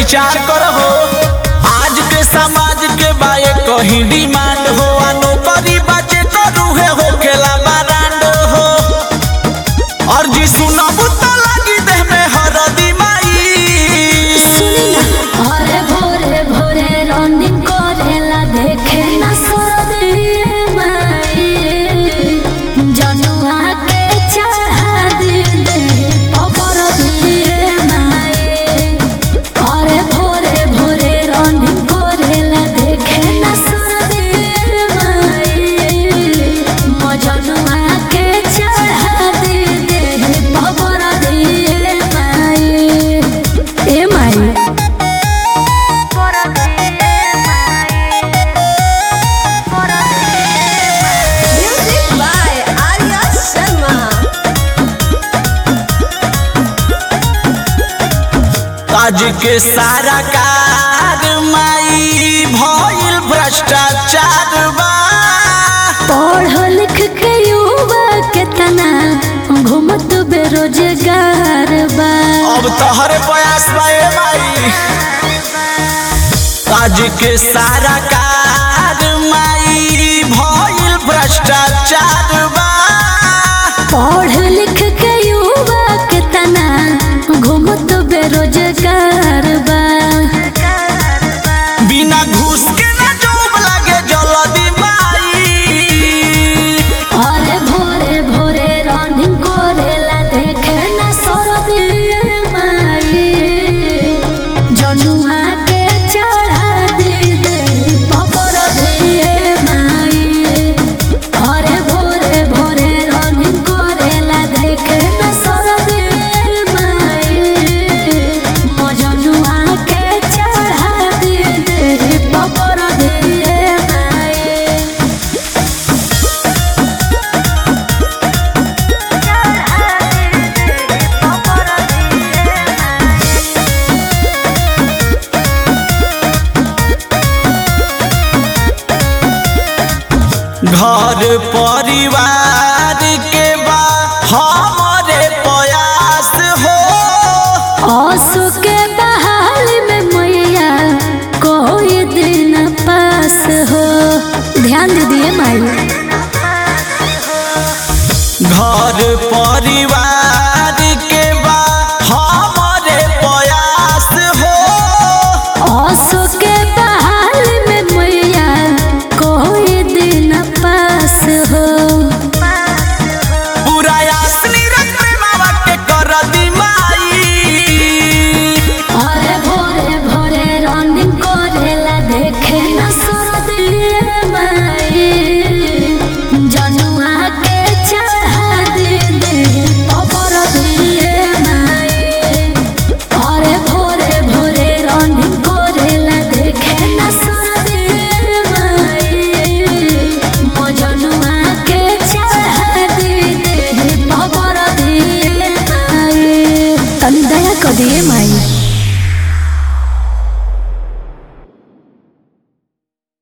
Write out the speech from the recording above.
विचार करहो आज के समाज के बाए कहीं डिमांड हो आ नौकरी बचे तो रूहे हो खेला बारांड हो और जी सुनबू तो लगी देह में हरदी माई अरे भोरे भोरे रनिंग करेला देखे ना सरदे माई जनुआ के चढ़ा दे दे अबर दिए माई अरे भोरे भोरे रनिंग करेला देखे ना सरदे माई मजनुआ के चढ़ा दे दे अबर दिए माई ए माई Music by Arya Sharma. आज के सारा कार माई भइल भ्रष्टाचार बा पढ़ लिख के युवा के तना घूमत बेरोजगार बा अब तोहरे प्रयास बा ए माई आज के सारा कार माई भइल भ्रष्टाचार बा पढ़ लिख के युवा के तना घूमत बेरोजगार बा बिना घूस के ना जॉब लागे जल्दी माई अरे भोरे भोरे रनिंग करेला देखे ना सरदी माई जनुआ के चढ़ा दे दे पपर दिए माई अरे भोरे भोरे रनिंग करेला देखे ना सरदी माई मजनुआ के चढ़ा दे दे पपर दिए माई घर परिवार के बा हमारे प्रयास हो आंसू के बहाल में मैया कोई दिन पास हो ध्यान दे दिए माई घर परिवार के बा हमारे प्रयास हो आंसू के बहाल में मैया कोई दिन पास हो पूरा यासनी रख मावा के कर दी माई अरे भोरे भोरे रनिंग करेला देखे ना सरदिए माई जनुआ के चढ़ा दे दे अबर दिए माई अरे भोरे भोरे रनिंग करेला देखे ना सरदिए माई मजनुआ के चढ़ा दे दे अबर दिए माई तनी दया कर दिए माई